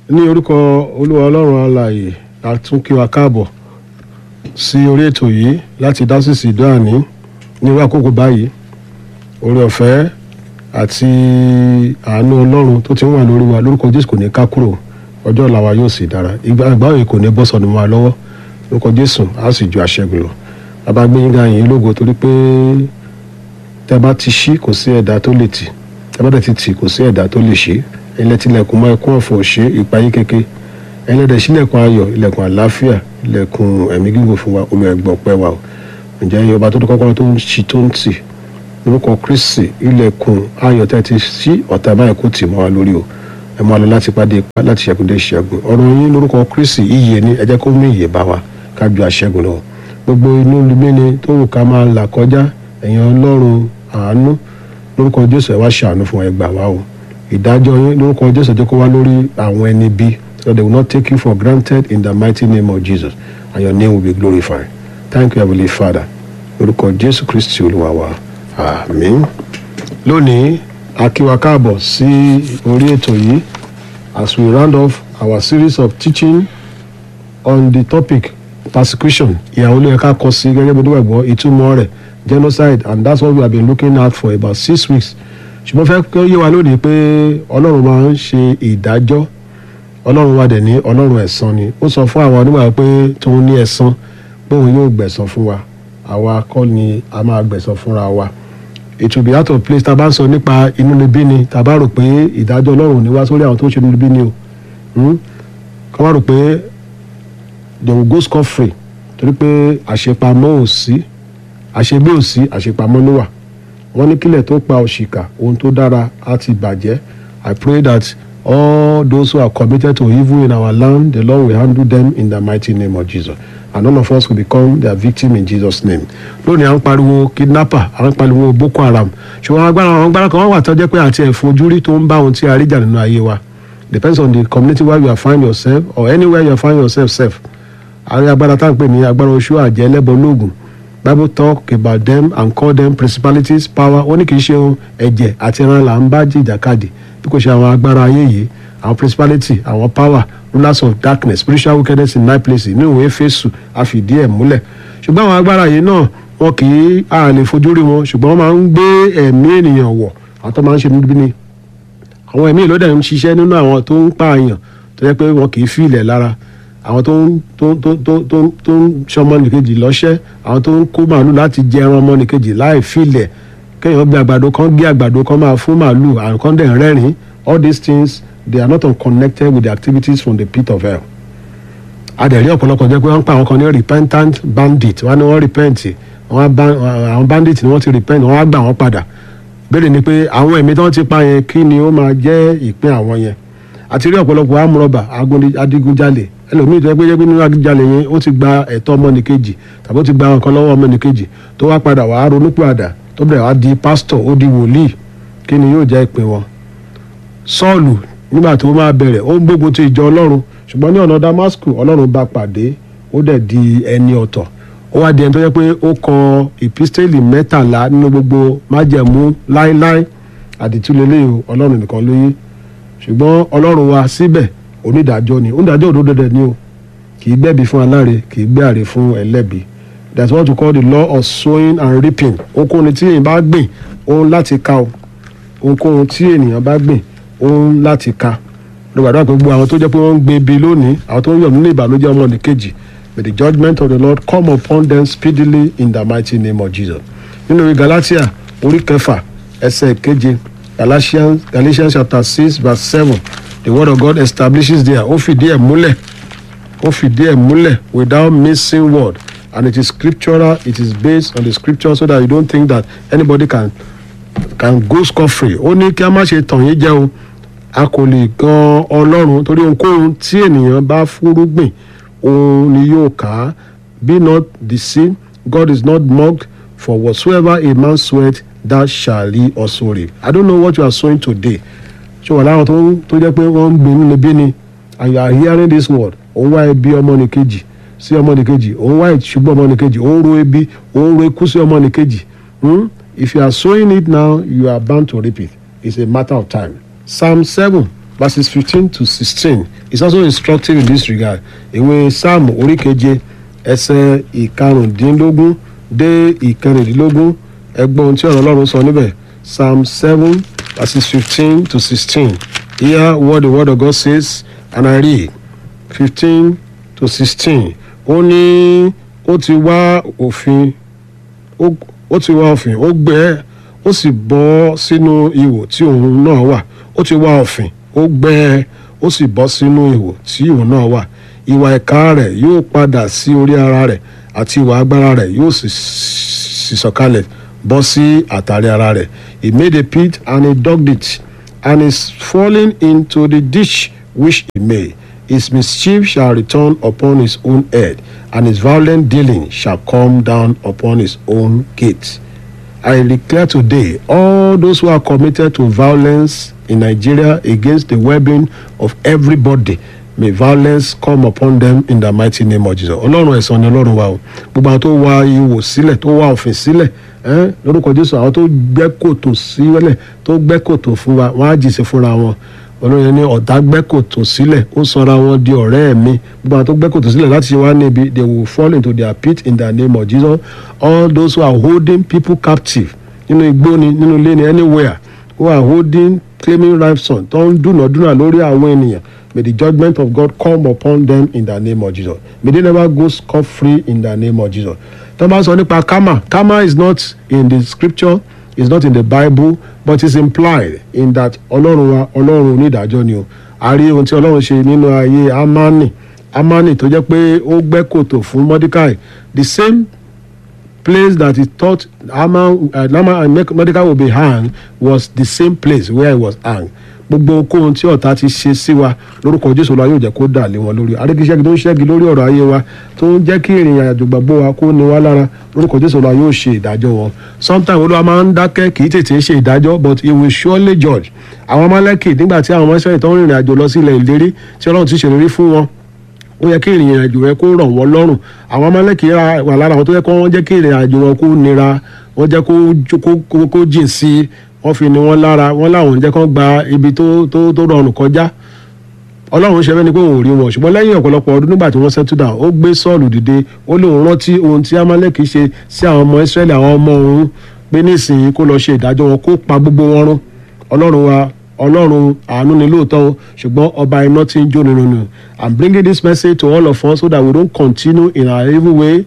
ní orúkọ olúwa ọlọ́run alààyè a tún kí wa káàbọ̀ sí orí ètò yìí láti dá sísì dọ́àní ní irú àkókò báyìí oore ọ̀fẹ́ àti àánú ọlọ́run tó ti ń wà lórí wa lórúkọ jésù kò ní ká kúrò ọjọ́ ọ̀la wa yóò sì dára ìgbà àgbà òye kò ní bọ́ sọ̀nù wa lọ́wọ́ lórúkọ jésù á sì ju àṣẹgun lọ bàbá gbé yín ga yín lógo torí pé tẹ́ bá ti ṣí kò sí ẹ̀dá tó lè tì tẹ́ bá dẹ̀ ti tì kò sí ẹ̀dá tó lè ṣí ẹlẹ́tìlẹ̀kùn mọ́ ẹkún ọ̀fọ̀ ṣe ìpayín kéke ẹlẹ́dẹ̀ sílẹ̀kùn ayọ̀ ilẹ̀kùn àlàáfíà ilẹ̀kùn ẹ̀mí gígùn fún wa omi ẹ̀gbọ́n pẹ́ wa o ǹjẹ́ iye ọba tó tó kọ́kọ́rọ́ tó ń ṣí tó ń tì lórúkọ kristi ilẹ̀kùn ayọ̀ tẹ́ ti ṣí ọ̀tá báyìí kò tì mọ́ wa lórí o ẹ máa lọ láti pàdé ipá láti ṣẹ́gun dé ṣẹ́gun ọ̀rọ̀ yín lórúkọ kristi iyè ni ẹ jẹ́ kó mú iyè bá wa ká ju àṣẹ́gun lọ gbogbo inú lumíni tó wù ká máa là kọjá ẹ̀yin ọlọ́run àánú lórúkọ jésù ẹ wá ṣàánú fún ẹ gbà wá o ìdájọ́ yín lórúkọ jésù jẹ́ kó wá lórí àwọn ẹni bí so they will not take you for granted in the mighty name of jesus and your name will be glorified thank you heavenly father lórúkọ jésù kristi olúwa wa àmín lónìí a kí wa káàbọ̀ sí orí ètò yìí as we round off our series of teaching on the topic persecution ìyàwó ló yẹ ká kọ sí gẹ́gẹ́ bí onígbàgbọ́ ìtumọ̀ rẹ̀ genocide and that's what we have been looking at for about six weeks ṣùgbọ́n fẹ́ kí ó yé wa lónìí pé ọlọ́run máa ń ṣe ìdájọ́ ọlọ́run wa dẹ̀ ní ọlọ́run ẹ̀san ni ó sọ fún àwọn onígbàgbọ́ pé tóun ní ẹ̀san pé òun yóò gbẹ̀san fún wa àwa kọ́ ni a máa gbẹ̀san fúnra wa it will be out of place tá a bá ń sọ nípa inúnibí ni tá a bá rò pé ìdájọ́ ọlọ́run ní wá sórí àwọn tó ń ṣe inúnibí ni o kọ́ wá rò pé they will go scot free torí pé àṣepamọ́ ò sí àṣegbé ò sí àṣepamọ́ ló wà wọ́n ní kílẹ̀ tó pa òṣìkà ohun tó dára á ti bàjẹ́ i pray that all those who are committed to evil in our land the lord will handle them in the mighty name of jesus and none of us will become their victim in jesus name lónìí à ń pariwo kidnapper à ń pariwo boko haram ṣùgbọ́n agbára àwọn agbára kan wà tó jẹ́ pé àti ẹ̀fọn ojúrí tó ń bá ohun tí a rí jà nínú ayé wa depends on the community where you are find yourself or anywhere you are find yourself safe àwọn agbára tá à ń pè ní agbára oṣù àjẹ́ ẹlẹ́bọ lóògùn bible talk about them and call them principalities power ó ní kì í ṣe ohun ẹ̀jẹ̀ àti ẹran là ń bá jìjàkadì bí kò ṣe àwọn agbára ayé yìí àwọn principality àwọn power rulers of darkness spiritual wickedness in high places ní ìwé fésù àfìdí ẹ̀ múlẹ̀ ṣùgbọ́n àwọn agbára yìí náà wọn kì í a lè fojú rí wọn ṣùgbọ́n wọ́n máa ń gbé ẹ̀mí ènìyàn wọ̀ àwọn tó máa ń ṣe níbi ni àwọn ẹ̀mí ìlódẹ̀ ń ṣiṣẹ́ nínú àwọn tó ń pààyàn tó yẹ pé wọn kì í fi ilẹ̀ lára àwọn tó ń tó tó tó tó tó ń ṣọmọ nìkejì lọ́ṣẹ́ àwọn tó ń kó màálù láti jẹ ẹran ọmọ nìkejì láì filẹ̀ kéèyàn gbé àgbàdo kan gbé àgbàdo kan máa fún màálù àwọn kan dẹ̀ ń rẹ́rìn all these things they are not unconnected with the activities from the pit of hell. adẹ̀rí ọ̀pọ̀lọpọ̀ jẹ́ pé wọ́n ń pa àwọn kan ní repentant bandit wọ́n á ní wọ́n repent àwọn bandit ni wọ́n ti repent wọ́n á gbà wọ́n padà béèrè ni pé àwọn ẹ̀mí tí wọ́n ti pa yẹn kí ni ó máa jẹ́ ìpín àwọn yẹn àti rí ọ̀pọ̀lọpọ̀ amúrọ̀bà adigunjalè ẹlòmíì tó yẹ pé yẹ pé nínú adigunjalè yẹn ó ti gba ẹ̀tọ́ ọmọnìkejì tàbí ó ti gba nǹkan lọ́wọ́ ọmọnìkejì tó wá padà wàá ronú padà tó bẹ̀rẹ̀ wá di pásítọ̀ ó di wòlíì kí ni yóò jẹ́ ìpín wọn. sọ́ọ̀lù nígbà tó máa bẹ̀rẹ̀ ó ń gbógun ti ìjọ ọlọ́run ṣùgbọ́n ní ọ̀nà damascus ọlọ́run bá pàdé ó dẹ̀ di ẹni ọ̀tọ̀ ó wá di ẹni tó yẹ pé ó kọ ìpísítẹ́lì mẹ́tàlá nínú gbogbo májẹ̀mú láéláé àdìtúlélẹ́yìn ọlọ́run nìkan lóyún ṣùgbọ́n ọlọ́run wa síbẹ̀ onídàájọ́ ni onídàájọ́ òdodo dẹ̀ ni o kì í gbẹ̀bí fún aláre kì í gbé àrè fún ẹlẹ́bi that's what we call the law of sowing and reaping ohunkóhun tí èèyàn bá gbìn òun láti ka o ohunkóhun tí ènìyàn bá gbìn òun láti ka lọ́gbàdúrà pé gbogbo àwọn tó jẹ́ pé wọ́n ń gbé ibi lónìí àwọn tó ń yọ̀ nínú ìbànújẹ́ ọmọ nìkejì may the judgment of the lord come upon them speedily in the mighty name of jesus nínú ìwé galatia orí kẹfà ẹsẹ̀ keje galatians galatians chapter six verse seven the word of God establishes there ó fìdí ẹ̀ múlẹ̀ ó fìdí ẹ̀ múlẹ̀ without missing word and it is scriptural it is based on the scripture so that you don't think that anybody can can go scot free ó ní kí a má ṣe tàn yín jẹ o a kò lè gan ọlọ́run torí ohunkóhun tí ènìyàn bá fúrúgbìn òun ni yóò ká á be not deceived God is not mocked for whatsoever a man soweth that shall he also reap I don't know what you are sowing today ṣé wà láwọn tó ń tó jẹ́ pé wọ́n ń gbé nínú bí ni and you are hearing this word òun wá ẹbí ọmọnìkejì sí ọmọnìkejì òun wá ìṣubú ọmọnìkejì òun ro ebi òun ro ikú sí ọmọnìkejì hmm? if you are sowing it now you are bound to reap it it's a matter of time psalm seven verses fifteen to sixteen is also instructive in this regard ìwé psalm oríkeje ẹsẹ̀ ìkarùndínlógún dé ìkẹrìndínlógún ẹgbọ́n ohun tí ọ̀rọ̀ ọlọ́run sọ níbẹ̀ psalm seven verses fifteen to sixteen hear what the word of God says and I read fifteen to sixteen ó ní ó ti wá òfin ó ó ti wá òfin ó gbẹ́ ó sì bọ́ sínú ihò tí òun náà wà ó ti wá òfin ó gbẹ́ ó sì bọ́ sínú ihò tí òun náà wà ìwà ẹ̀ka rẹ̀ yóò padà sí orí ara rẹ̀ àti ìwà agbára rẹ̀ yóò sì sì sọ̀kalẹ̀ bọ́ sí àtàrí ara rẹ̀ he made a pit and he dug it and is falling into the ditch which he made his mischief shall return upon his own head and his violent dealing shall come down upon his own gate. I declare today all those who are committed to violence in Nigeria against the well-being of everybody may violence come upon them in the mighty name of Jesus. Ọlọ́run ẹ̀san ni Ọlọ́run wa o gbogbo àwọn tó wá ihò sílẹ̀ tó wá òfin sílẹ̀ ẹ́n, lórúkọ Jésù àwọn tó gbẹ́ kòtò sílẹ̀ tó gbẹ́ kòtò fún wa wọ́n á jìṣẹ́ fúnra wọn olóyè ní ọ̀tá gbẹ́ kòtò sílẹ̀ ó sọra wọn di ọ̀rẹ́ mi gbogbo àwọn tó gbẹ́ kòtò sílẹ̀ láti ṣe wá níbi they will fall into their pit in the name of Jesus all those who are holding people captive nínú igbó ni nínú ilé ni anywhere who are holding claiming ransom tó ń dúnàdúnà lórí àwọn ènìyàn may the judgment of God come upon them in the name of Jesus may they never go scot free in the name of Jesus tó bá sọ nípa karma karma is not in the scripture is not in the bible but is implied in that ọlọ́run wa ọlọ́run onídàájọ́ ni o a rí ohun tí ọlọ́run ṣe nínú ayé amani amani tó jẹ́ pé ó gbẹ́ kòtò fún mordecai the same place that he thought Haman, uh, Haman and Mordecai would be hanged was the same place where he was hanged gbogbo okòhun tí ọ̀tá ti ṣe sí wa lórúkọ jésù la yóò jẹ́ kó dà lé wọn lórí arékíṣẹ́gi tó ń ṣẹ́gi lórí ọ̀rọ̀ ayé wa tó ń jẹ́ kí ìrìn àjò gbàgbọ́ wa kó ní wa lára lórúkọ jésù la yóò ṣe ìdájọ́ wọn sometimes olúwa máa ń dákẹ́ kì í tètè ṣe ìdájọ́ but he will surely judge àwọn ọmọlẹ́kì nígbà tí àwọn ọmọ ìṣẹ́yìn tó ń rìnrìn àjò lọ sí ilẹ̀ ìlérí tí ọlọ́run ti ṣèlérí fún wọn ó yẹ kí ìrìn àjò rẹ kó rọ̀ wọ́n lọ́rùn àwọn ọmọlẹ́kì wà lára àwọn tó yẹ kó wọ́n jẹ́ kí ìrìn àjò wọn kó nira wọ́n jẹ́ kó kó jìn sí i wọ́n fi ni wọ́n lára wọ́n láwọn ń jẹ́ kó gba ibi tó tó tó rọrùn kọjá ọlọ́run ṣe fẹ́ni pé òun ò rí wọn ṣùgbọ́n lẹ́yìn ọ̀pọ̀lọpọ̀ ọdún nígbà tí wọ́n settle down ó gbé sọ́ọ̀lù dìde ó lóun rántí ohun tí amaleki ṣe sí àwọn ọmọ israẹli àwọn ọmọ òun pé nísìnyí kó lọ ṣe ìdájọ́ wọn kó pa gbogbo wọn rún ọlọ́run wa ọlọ́run àánú ni lóòótọ́ o ṣùgbọ́n ọba iná ti ń jó nínú nù i'm bringing this message to all of us so that we don't continue in our evil way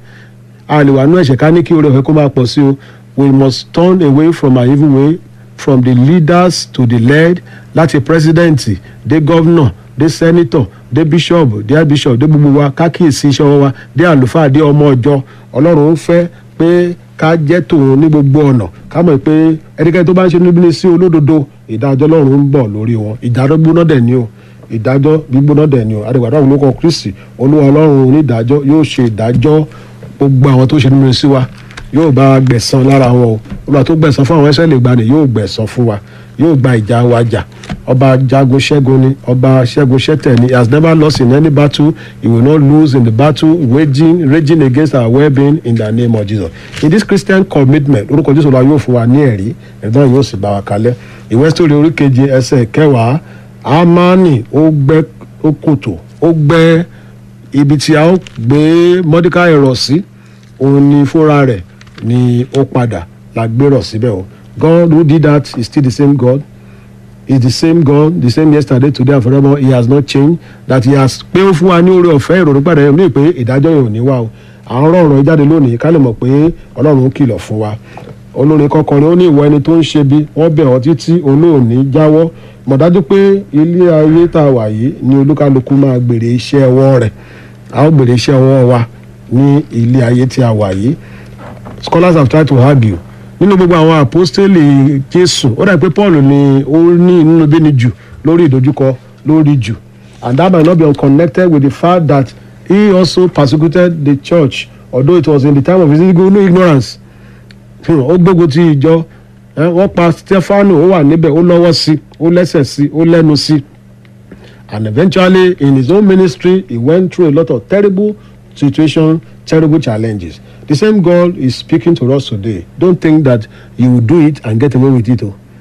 a lè wà nú ẹ̀ṣẹ̀ ká ní kí oore ọ̀fẹ́ kó máa pọ̀ sí o we must turn away from our evil way from the leaders to the led láti president dé governor dé senator dé bishop dé bishop dé gbogbo wa kákìsí iṣẹ́ wa dé àlùfáà dé ọmọ ọjọ́ ọlọ́run ń fẹ́ pé ká jẹ́ tòun ní gbogbo ọ̀nà ká mọ̀ pé ẹnikẹ́ni tó bá ń ṣe níbi sí olódodo ìdájọ́ ọlọ́run ń bọ̀ lórí wọn ìdájọ́ gbóná dẹ̀ ni o ìdájọ́ gbígbóná dẹ̀ ni o àdìgbàdo àwọn olóko kristi olúwa ọlọ́run onídàájọ́ yóò ṣe ìdájọ́ gbogbo àwọn tó ṣe níbi sí wa yóò bá gbẹ̀san lára wọn o olúwa tó gbẹ̀san fún àwọn ẹsẹ̀ lè gbani yóò gbẹ̀san fún wa yóò gba ìjà wa jà ọba jagun ṣẹ́gun ni ọba ṣẹ́gun ṣẹ́tẹ̀ ni he has never lost in any battle he will not lose in the battle waging raging against our well-being in the name of jesus in this christian commitment orúkọ jésù la yóò fún wa ní ẹ̀rí ẹ̀dá yóò sì bá wa kalẹ̀ ìwé sítórì orí keje ẹsẹ̀ kẹwàá amani ó gbẹ́ ó kòtò ó gbẹ́ ibi tí a ó gbé mọ́díkà ẹ̀rọ sí òun ni fúnra rẹ̀ ni ó padà la gbérò síbẹ̀ o God who did that is still the same God is the same God the same yesterday today and forever he has not changed that he has pé ó fún wa ní oore ọ̀fẹ́ ìrònú padà yẹn ní pé ìdájọ́ yẹn ò ní wá o à ń rọrùn jáde lónìí ká lè mọ̀ pé Ọlọ́run ń kìlọ̀ fún wa olórin kọkànrin ó ní ìwọ ẹni tó ń ṣe bí wọ́n bẹ̀ ọ́ títí olóòní jáwọ́ mọ̀ dájú pé ilé ayé tá a wà yìí ni olúkálukú máa gbèrè iṣẹ́ ọwọ́ rẹ̀ a ó gbèrè iṣẹ́ ọwọ́ wa ní ilé ayé tí a wà yìí scholars have tried to argue nínú gbogbo àwọn àpọ́stélì jésù ó dà pé paul ni ó ní inú bí ni jù lórí ìdojúkọ lórí jù and that might not be unconnected with the fact that he also persecuted the church although it was in the time of his no ignorance ó gbógun ti ìjọ wọ́n pa stefano ó wà níbẹ̀ ó lọ́wọ́ sí ó lẹ́sẹ̀ sí ó lẹ́nu sí and eventually in his own ministry he went through a lot of terrible situations terrible challenges the same God is speaking to us today don't think that you will do it and get away with it o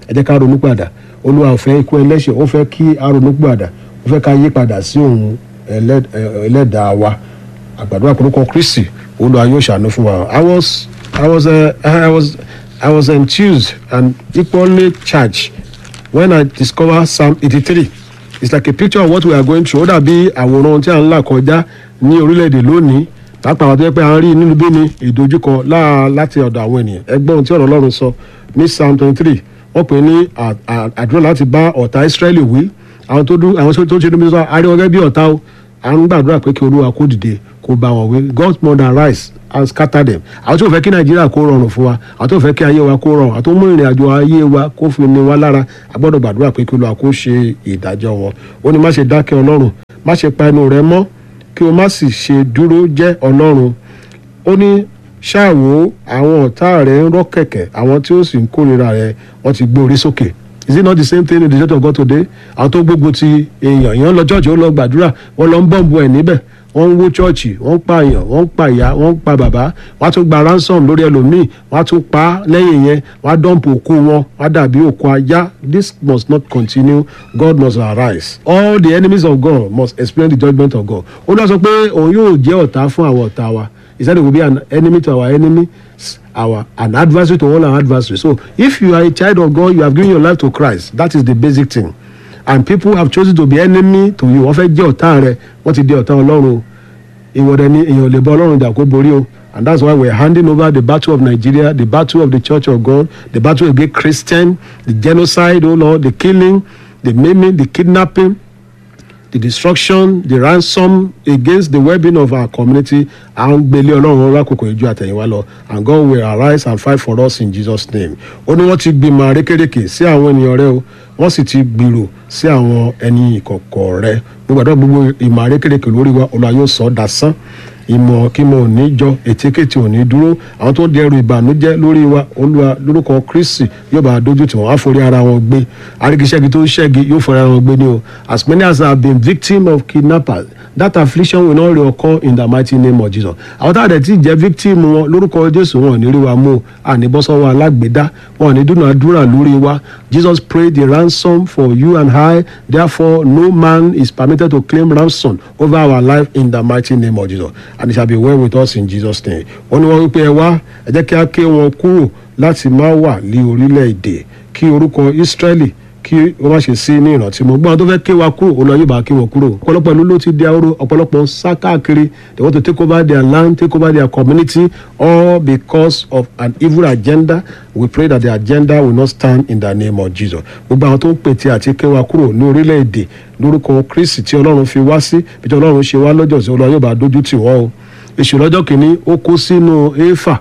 ẹ jẹ́ ká ronú padà olúwa ò fẹ́ ikú ẹlẹ́ṣẹ̀ ó fẹ́ kí a ronú padà ó fẹ́ ká yí padà sí òun ẹlẹ́- ẹ- ẹlẹ́dàá wa àgbàdo àkórúkọ kristi olúwa yóò ṣàánú fún wa i was i was uh, i was i was enthused and equally charged when i discovered psalm eighty-three it's like a picture of what we are going through ó dàbí àwòrán tí a ń là kọjá ní orílẹ̀-èdè lónìí pàápàá àwọn tó yẹ pé à ń rí nínú bí ni ìdojúkọ láà láti ọ̀dọ̀ àwọn ènìyàn ẹgbọ́n ohun tí ọ̀rọ̀ ọlọ́run sọ ní psalm twenty-three wọ́n pè é ní à- à- àdúrà láti bá ọ̀tá israẹli wí àwọn tó dún àwọn tó ṣe níbi sọ àríwọ̀ gẹ́gẹ́ bí ọ̀tá o à ń gbàdúrà pé kí olúwa kó dìde kó bá wọn wí god mother rise and scatter them àwọn tó fẹ́ kí nàìjíríà kó rọrùn fún wa àwọn tó fẹ́ kí ayé wa kó rọrùn àwọn tó mú ìrìn àjò ayé wa kó fi ní wa lára a gbọ́dọ̀ gbàdúrà pé kí olúwa kó ṣe ìdájọ́ wọn ó ní má ṣe dákẹ́ ọlọ́run má ṣe pa ẹnu rẹ mọ́ kí o má sì ṣe dúró jẹ́ ọlọ́run ó ní ṣáàwó àwọn ọ̀tá rẹ̀ ń rọ́ kẹ̀kẹ́ àwọn tí ó sì ń kórìíra rẹ̀ wọ́n ti gbé orí sókè is it not the same thing in the church of God today àwọn tó gbógun ti èèyàn èèyàn lọ church ó lọ gbàdúrà wọ́n lọ ń bọ́ǹbù ẹ̀ níbẹ̀ wọ́n ń wó chọ́ọ̀chì wọ́n ń pa èèyàn wọ́n ń pa ìyá wọ́n ń pa bàbá wọ́n á tún gba ransom lórí ẹlòmíì wọ́n á tún pa á lẹ́yìn yẹn wọ́n á dọ́ǹpù òkú wọn wọ́n á dàbí òkú ajá this must not continue God must arise all the enemies of God must experience the judgment of God ó lọ sọ pé òun yóò jẹ́ ọ̀tá fún àwọn ọ̀tá wa he said he will be an enemy to our enemy our an adversary to all our adversaries so if you are a child of God you have given your life to Christ that is the basic thing and people have chosen to be enemy to you wọ́n fẹ́ jẹ́ ọ̀tá rẹ wọ́n ti di ọ̀tá ọlọ́run o ìwọ̀dẹ ni èèyàn ò lè bọ́ ọlọ́run jà kó borí o and that's why we're handing over the battle of Nigeria the battle of the church of God the battle against Christian the genocide oh Lord the killing the maiming the kidnapping the destruction the ransom against the well-being of our community à ń gbélé ọlọ́run lákòókò ìjọ àtẹ̀yìnwá lọ and God will arise and fight for us in Jesus name ó ní wọ́n ti gbìmọ̀ àrékérekè sí àwọn ènìyàn rẹ o wọ́n sì ti gbèrò sí àwọn ẹni ìkọ̀kọ̀ rẹ gbogbo àdó gbogbo ìmọ̀ àrékérekè lórí wa Olúwa yóò sọ ọ́ dasán ìmọ̀ kí mo ò ní jọ ètíkètì ò ní dúró àwọn tó di ẹrù ìbànújẹ́ lórí wa olúwa lórúkọ kristi yóò bá a dójú tí wọ́n á forí ara wọn gbé arígiṣẹ́gi tó ń ṣẹ́gi yóò forí ara wọn gbé ní o as many as have been victim of kidnappers that affliction will not reoccur in the mighty name of jesus àwọn táwọn àdẹ̀ tí jẹ́ victim wọn lórúkọ jésù wọn ò ní rí wa mú o àníbọ́sọ́wọ́ alágbèédá wọn ò ní dúnàádúrà lórí wa jesus paid the ransom for you and i therefore no man is permitted to claim ransom over our life in the mighty name of jesus and it shall be well with us in jesus name wọ́n ní wọ́n wípé ẹ wá ẹ jẹ́ kí á ké wọn kúrò láti má wà ní orílẹ̀-èdè kí orúkọ israẹli kí wọ́n má ṣe sí ní ìrántí mọ́ gbọ́n tó fẹ́ ké wa kúrò ó lọ yóò bá ké wọn kúrò ọ̀pọ̀lọpọ̀ ìlú ló ti di ahoro ọ̀pọ̀lọpọ̀ ń sá káàkiri they want to take over their land take over their community all because of an evil agenda we pray that the agenda will not stand in the name of jesus gbogbo àwọn tó ń pètè àti ké wa kúrò ní orílẹ̀-èdè lórúkọ kristi tí ọlọ́run fi wá sí bí tí ọlọ́run ṣe wá lọ́jọ́ sí olúwa yóò bá dójú tì wọ́n o èṣù lọ́jọ́ kìíní ó kó sínú éfà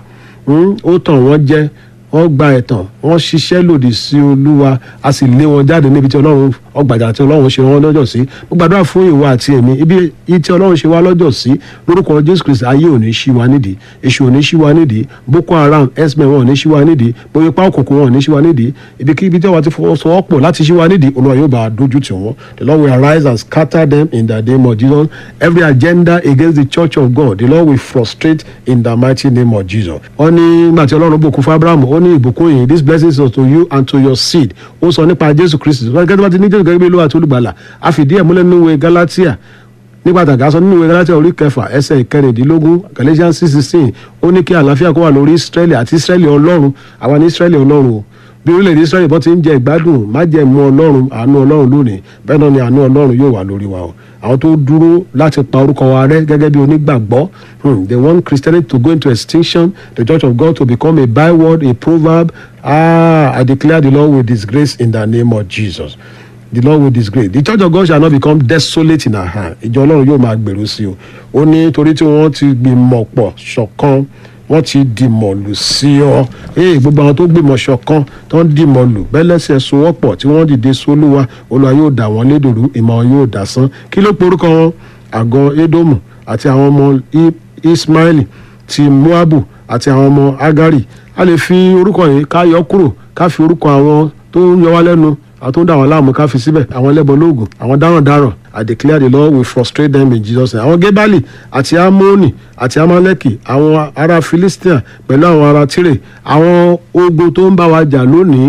ó tàn wọ́n jẹ wọ́n gba ẹ̀tàn wọ́n ṣiṣẹ́ lòdì sí olúwa a sì lé wọn jáde níbi tí ọlọ́run ọgbàjà tí ọlọ́run ṣe wọ́n lọ́jọ́ sí mo gbàdúrà fún ìwà àti èmi ibi tí ọlọ́run ṣe wá lọ́jọ́ sí lórúkọ jésù kristi ayé ò ní ṣí wa nídìí èṣù ò ní ṣí wa nídìí boko haram x-men wọn ò ní ṣí wa nídìí gbogbo ipá òkùnkùn wọn ò ní ṣí wa nídìí ibikíbi tí wọ́n ti fọwọ́sowọ́pọ̀ láti ṣí wa nídìí olúwa yóò bá a dójú tì wọ́n the lord will arise and scatter them in the name of jesus every agenda against the church of god the lord will frustrate in the mighty name of jesus wọ́n ní nígbà tí ọlọ́run bùkún fún abraham ó ní ìbùkún yìí this blessing is to you and to your seed ó sọ nípa jésù kristi gẹ́gẹ́ bá ti ní jésù gẹ́gẹ́ bí olúwa àti olùgbàlà a fìdí ẹ̀ múlẹ̀ nínú ìwé galatia nígbà tàgá sọ nínú ìwé galatia orí kẹfà ẹsẹ̀ ìkẹrìndínlógún galatians six sixteen ó ní kí àlàáfíà kó wà lórí israeli àti israeli ọlọ́run àwa ní israeli ọlọ́run o bí orílẹ̀-èdè israeli bọ́ ti ń jẹ ìgbádùn májẹ̀mú ọlọ́run àánú ọlọ́run lónìí bẹ́ẹ̀ náà ni àánú ọlọ́run yóò wà lórí wa o àwọn tó dúró láti pa orúkọ wa rẹ́ gẹ́gẹ́ bí onígbàgbọ́ they want christianity to go into extinction the church of god to become a byword a proverb ah i declare the lord will disgrace in the name of jesus the lord will disgrace the church of god shall not become desolate in our hand ìjọ ọlọ́run yóò máa gbèrú sí o ó ní torí tí wọ́n ti gbìmọ̀ pọ̀ ṣọ̀kan wọ́n ti dìmọ̀ lù sí ọ ee gbogbo àwọn tó gbìmọ̀ ṣọ̀kan tó ń dìmọ̀ lù bẹ́lẹ́sẹ̀ sowọ́pọ̀ tí wọ́n dìde sólúwa olúwa yóò dà wọ́n lédòrú ìmọ̀ wọn yóò dà sán kí ló porúkọ wọn àgọ́ edomu àti àwọn ọmọ ismaili ti moabu àti àwọn ọmọ agari a lè fi orúkọ yìí ká yọ kúrò ká fi orúkọ àwọn tó ń yọ wá lẹ́nu àwọn tó ń dà wọ́n láàmú ká fi síbẹ̀ àwọn ẹlẹ́bọ lóògùn àwọn dáràndáràn I declare the Lord will frustrate them in Jesus name. àwọn gebali àti amoni àti amaleki àwọn ará Philistia pẹ̀lú àwọn ará Tire àwọn ogun tó ń bá wa jà lónìí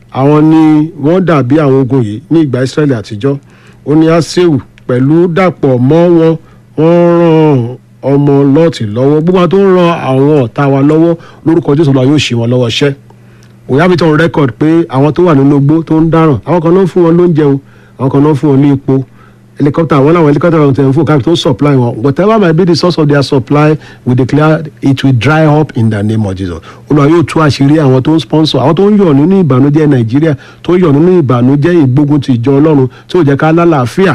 àwọn ni wọ́n dàbí àwọn ogun yìí ní ìgbà Ísírẹ́lì àtijọ́ ó ní Áséwù pẹ̀lú dàpọ̀ mọ́ wọn wọ́n ràn ọmọ lọ́ọ̀tì lọ́wọ́ gbogbo àwọn tó ń ran àwọn ọ̀tá wa lọ́wọ́ lórúkọ Jésù lọ́wọ́ yóò ṣì wọ́n lọ́wọ́ ṣẹ́ we have it on record pé àwọn tó wà nínú igbó tó ń dáràn àwọn kan náà ń fún wọn lóúnjẹ o àwọn kan náà ń fún wọn ní epo helicopter àwọn làwọn helicopter wọn tẹ̀ ń fún káàkiri tó ń supply wọn whatever might be the source of their supply we declare it will dry up in the name of Jesus olùwà yóò tú àṣírí àwọn tó ń sponsor àwọn tó ń yọ̀ nínú ìbànújẹ́ Nàìjíríà tó ń yọ̀ nínú ìbànújẹ́ ìgbógun ti ìjọ Ọlọ́run tí ò jẹ́ ká lálàáfíà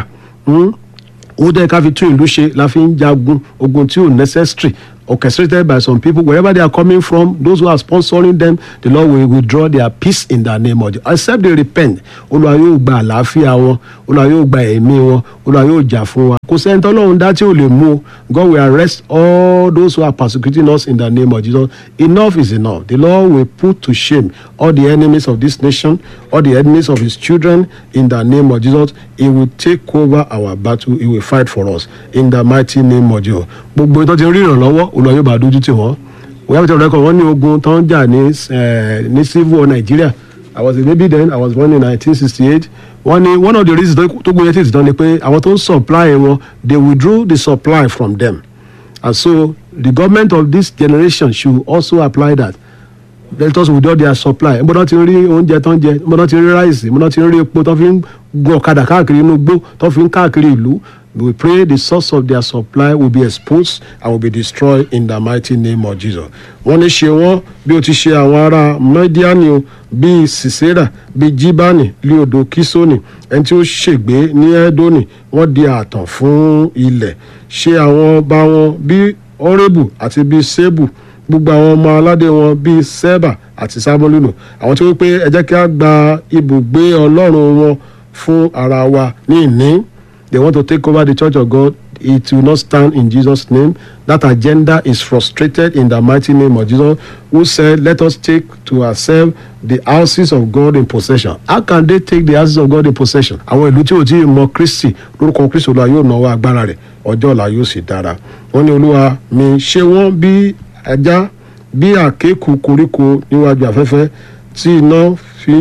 ó dẹ́ ká fi tún ìlú ṣe la fi ń jagun ogun tí ò necessary orchestrated by some people wherever they are coming from those who are sponsoring them the Lord will withdraw their peace in the name of Jesus except they repent Olúwa yóò gba àlàáfíà wọn Olúwa yóò gba ẹ̀mí wọn Olúwa yóò jà fún wa kò sẹ́ni tọ́lọ́run dá tí ò lè mú o God will arrest all those who are persecuting us in the name of Jesus enough is enough the Lord will put to shame all the enemies of this nation all the enemies of his children in the name of Jesus he will take over our battle he will fight for us in the mighty name of Jesus gbogbo ìtọ́ ti rí ìrànlọ́wọ́ Olúwa yóò bá dójú tì wọ́n we have to record wọ́n ní ogun tó ń jà ní ní civil war Nigeria I was a baby then I was born in 1968 wọ́n ní one of the reasons tó gbóyè tí ìtàn ni pé àwọn tó ń supply wọn they withdrew the supply from them and so the government of this generation should also apply that let us withdraw their supply mbọ́dọ̀ ti rí oúnjẹ tó ń jẹ mbọ́dọ̀ ti rí ráìsì mbọ́dọ̀ ti rí epo tó fi ń gun ọ̀kadà káàkiri inú igbó tó fi ń káàkiri ìlú we pray the source of their supply will be exposed and will be destroyed in the mighty name of Jesus. wọ́n ní ṣe wọ́n bí o ti ṣe àwọn ará mẹ́díánì o bíi sisera bíi jibani lé odò kisoni ẹni tí ó ṣègbé ní edoni wọ́n di ààtàn fún ilẹ̀ ṣe àwọn ọba wọn bíi orébù àti bíi sebu gbogbo àwọn ọmọ aládé wọn bíi seba àti samolino àwọn tí wọ́n pé ẹ jẹ́ kí a gba ibùgbé ọlọ́run wọn fún ara wa ní ìní they want to take over the church of God it will not stand in Jesus name that agenda is frustrated in the mighty name of Jesus who said let us take to ourselves the houses of God in possession how can they take the houses of God in possession àwọn ìlú tí ò tí ì mọ Kristi lórúkọ Kristi olúwa yóò náwó agbára rẹ̀ ọjọ́ ọ̀la yóò sì dára wọ́n ní olúwa mi ṣe wọ́n bí ẹja bí àkékù koríko níwájú afẹ́fẹ́ tí iná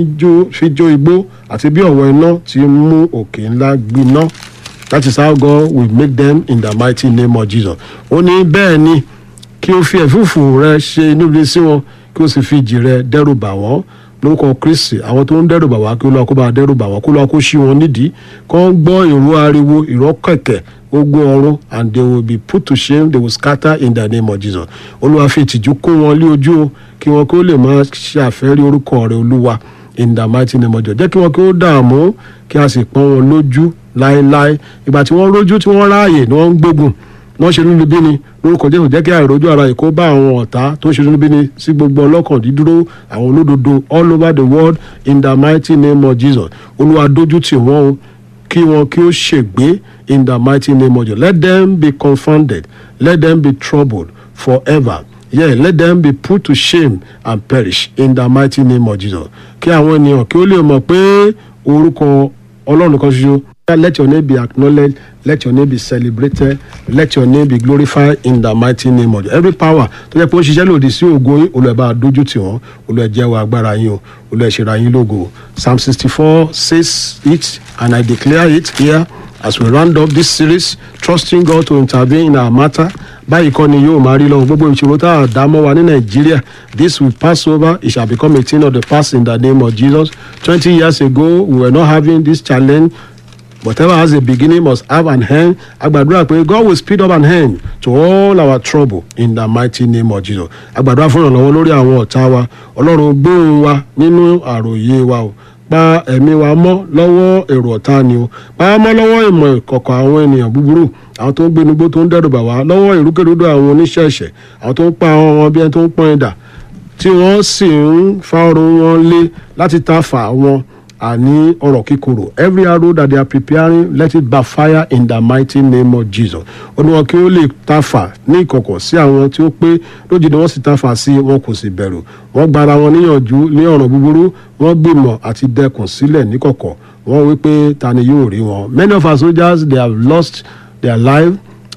fi jó igbó àti bí ọ̀wọ́ iná ti mú òkè ńlá gbiná that is how God will make them in the mighty name of Jesus. ó ní bẹ́ẹ̀ ni kí o fi ẹ̀fúùfù rẹ ṣe inú ibi sí wọn kí o sì fi ìjì rẹ dẹ́rù bà wọ́n lórúkọ Kristi àwọn tó ń dẹ́rù bà wá kí Olúwa kó bá dẹ́rù bà wọ́n kó Olúwa kó ṣí wọn nídìí kó ń gbọ́ ìró ariwo ìró kẹ̀kẹ́ ogun ọ̀run and they will be put to shame they will scatter in the name of Jesus. Olúwa fi ìtìjú kó wọn lé ojú o kí wọn kó lè máa ṣe àfẹ́rí orúkọ rẹ Olúwa in the mighty name of Jesus. jẹ́ kí wọn kí ó dààmú kí a sì pọ́n wọn lójú láéláé ìgbà tí wọ́n rójú tí wọ́n ráàyè ni wọ́n ń gbógun wọ́n ṣe nínú bí ni lórúkọ jésù jẹ́ kí àìrójú ara yìí kó bá àwọn ọ̀tá tó ṣe nínú bí ni sí gbogbo ọlọ́kàn dídúró àwọn olódodo all over the world in the mighty name of jesus olúwa dójú tì wọ́n o kí wọn kí ó ṣègbé in the mighty name of jesus let them be confounded let them be troubled forever yeah let them be put to shame and perish in the mighty name of jesus kí àwọn ènìyàn kí ó lè mọ̀ pé orúkọ ọlọ́run kan ṣoṣo let your name be acknowledged let your name be celebrated let your name be glorified in the mighty name of Jesus. every power tó jẹ́ pé ó ń ṣiṣẹ́ lòdì sí ògo yín olùẹ̀bá dójú tì wọ́n olùẹ̀jẹ̀wọ̀ agbára yín o olùẹ̀ṣẹ̀ra yín lógo psalm sixty four says it and I declare it here as we round up this series trusting God to intervene in our matter báyìí kọ́ ni yóò máa rí lọ́wọ́ gbogbo ìṣòro tá a dá mọ́ wa ní nàìjíríà this will pass over it shall become a thing of the past in the name of Jesus twenty years ago we were not having this challenge whatever has a beginning must have an end agbàdúrà pé God will speed up an end to all our trouble in the mighty name of Jesus agbàdúrà fún ìrànlọ́wọ́ lórí àwọn ọ̀tá wa ọlọ́run gbóhùn wa nínú àròyé wa o pa ẹ̀mí wa mọ́ lọ́wọ́ èrò ọ̀tá ni o pa á mọ́ lọ́wọ́ ìmọ̀ ìkọ̀kọ̀ àwọn ènìyàn búburú àwọn tó ń gbénugbó tó ń dẹ́rù bà wá lọ́wọ́ ìrúkèrúdò àwọn oníṣẹ̀ṣẹ̀ àwọn tó ń pa àwọn wọn bí ẹni tó ń pọ́n ẹ̀dà tí wọ́n sì ń fa ọrùn wọn lé láti ta fà wọn àní ọ̀rọ̀ kíkorò every arrow that they are preparing let it backfire in the mighty name of Jesus ó ní wọn kí ó lè tafà ní ìkọ̀kọ̀ sí àwọn tí ó pé lójijì wọ́n sì tafà sí wọn kò sì bẹ̀rù wọ́n gbara wọn níyànjú ní ọ̀ràn búburú wọ́n gbìmọ̀ àti dẹkùn sílẹ̀ níkọ̀kọ̀ wọ́n wí pé ta ni yóò rí wọn many of our soldiers they have lost their life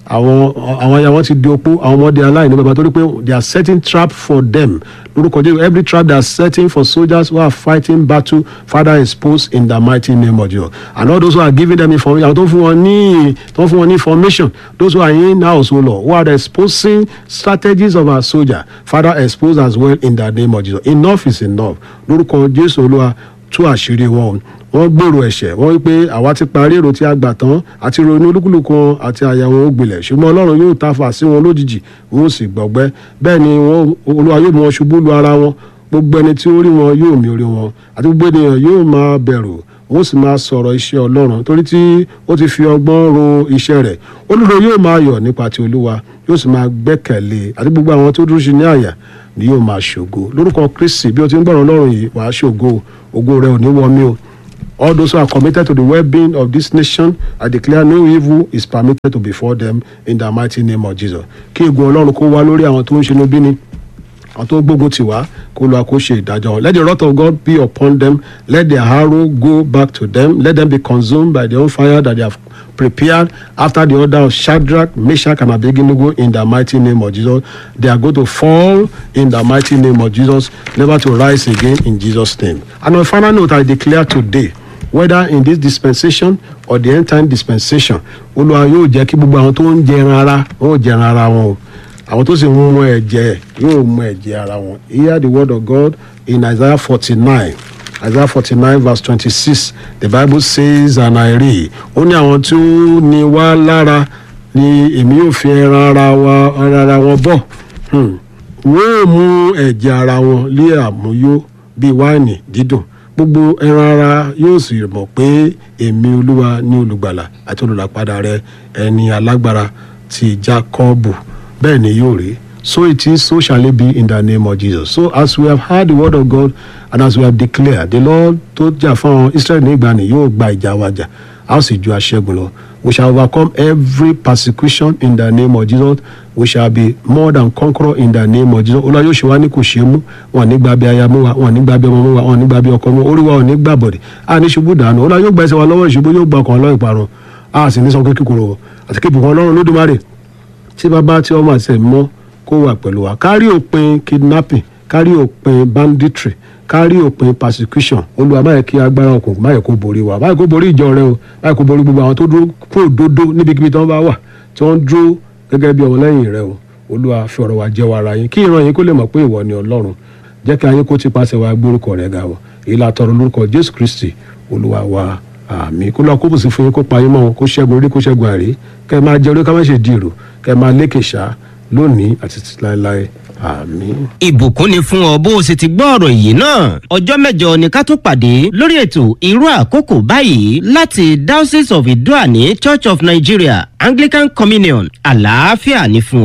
àwọn àwọn aya wọn ti di opó àwọn ọmọdé aláìní bàbá torí pé they are setting trap for them lórúkọ jésù every trap they are setting for soldiers who are fighting battle father expose in the mighty name of jesus and all those who are giving them information àwọn tó fún wọn ní tó fún wọn ní information those who are in house o lord who are exposing strategies of our soldier father expose as well in the name of jesus enough is enough lórúkọ jésù olúwa tú àṣírí wọn wọ́n gbèrò ẹ̀ṣẹ̀ wọ́n wí pé àwa ti parí èrò tí a gbà tán àti ronú olúkúlùkù wọn àti àyà wọn ó gbilẹ̀ ṣùgbọ́n ọlọ́run yóò ta fà sí wọn lójijì wọn ó sì gbọ̀gbẹ́ bẹ́ẹ̀ ni wọ́n olúwa yóò mú wọn ṣubú lu ara wọn gbogbo ẹni tí ó rí wọn yóò mì orí wọn àti gbogbo ènìyàn yóò máa bẹ̀rù wọn ó sì máa sọ̀rọ̀ iṣẹ́ ọlọ́run torí tí ó ti fi ọgbọ́n ro iṣẹ́ rẹ̀ olùdó yóò máa yọ̀ nípa ti olúwa yóò sì máa gbẹ́kẹ̀lé àti gbogbo àwọn tó dúró sí ní àyà ni yóò máa ṣògo lórúkọ kristi bí o ti ń gbọ́rọ̀ ọlọ́run yìí wàá ṣògo ògo rẹ ò ní wọ mí o all those who are committed to the well-being of this nation i declare no evil is permitted to befall them in the mighty name of jesus kí egun ọlọ́run kó wá lórí àwọn tó ń ṣe níbí ni àwọn tó ń gbógun tì wá kó lọ kó ṣe ìdájọ́ wọn let the wrath of God be upon them let their arrow go back to them let them be consumed by their own fire that they have prepared after the order of Shadrach, Meshach, and Abednego in the mighty name of Jesus. They are going to fall in the mighty name of Jesus, never to rise again in Jesus' name. And on final note, I declare today whether in this dispensation or the end time dispensation olúwa yóò jẹ́ kí gbogbo àwọn tó ń jẹran ara wọn ò jẹran ara wọn o àwọn tó sì ń mú ẹ̀jẹ̀ yóò mú ẹ̀jẹ̀ ara wọn hear the word of God in Isaiah forty-nine Isaiah forty-nine verse twenty-six the Bible says and I read ó ní àwọn tí ó ní wá lára ni èmi yóò fi ẹran ara wa ara wọn bọ̀ Hmm. wọ́n ò mú ẹ̀jẹ̀ ara wọn lé àmúyó bíi wáìnì dídùn gbogbo ẹran ara yóò sì mọ̀ pé èmi olúwa ní olùgbàlà àti olùlàpadà rẹ ẹni alágbára ti Jákọ́bù bẹ́ẹ̀ ni yóò rí so it is so shall it be in the name of Jesus so as we have heard the word of God and as we have declared the Lord tó jà fún àwọn Israẹli ní ìgbàanì yóò gba ìjà wa jà a ó sì ju aṣẹ́gun lọ we shall overcome every persecution in the name of Jesus we shall be more than conqueror in the name of Jesus olúwa yóò ṣe wá ní kò ṣe é mú wọn ní gba bí aya mú wa wọn ní gba bí ọmọ mú wa wọn ní gba bí ọkọ mú wa orí wa ò ní gbà bọ̀dẹ̀ a ní ṣubú dànù olúwa yóò gba ẹsẹ̀ wa lọ́wọ́ ìṣubú yóò gba ọkàn lọ́wọ́ ìparun a sì ní sọ kíkúrò àti kí ibùkún ọlọ́run lódùmarè tí bàbá tí ọmọ àti ẹ̀mí mọ́ kó wà pẹ̀lú wa kárí òpin kidnapping kárí òpin banditry kárí òpin persecution olúwa má yẹ kí agbára ọkùnrin má yẹ kó borí wa má yẹ kó borí ìjọ rẹ o má yẹ kó borí gbogbo àwọn tó dúró kó òdodo níbikíbi tí wọ́n bá wà tí wọ́n dúró gẹ́gẹ́ bí ọmọlẹ́yìn rẹ o olúwa fi ọ̀rọ̀ wa jẹ́ wa ara yín kí ìran yín kó lè mọ̀ pé ìwọ ni ọlọ́run jẹ́ kí ayé kó ti pàṣẹ wa gbórúkọ rẹ̀ ga wọ̀ èyí la tọrọ lórúkọ jésù kristi olúwa wa àmín kó lọ kó bùsùn fún yín kó pa yín mọ́ wọn kó ṣẹ́gun orí kó ṣẹ́gun àrí kẹ́ ẹ máa jẹ orí ká má ṣe di èrò kẹ́ ẹ máa lékè ṣá lónìí àti títí láéláé àmín. ìbùkún ni fún ọ bó o sì ti gbọ́ ọ̀rọ̀ yìí náà ọjọ́ mẹ́jọ ni ká tó pàdé lórí ètò irú àkókò báyìí láti diocese of idoani church of nigeria anglican communion àlàáfíà ni fún ọ.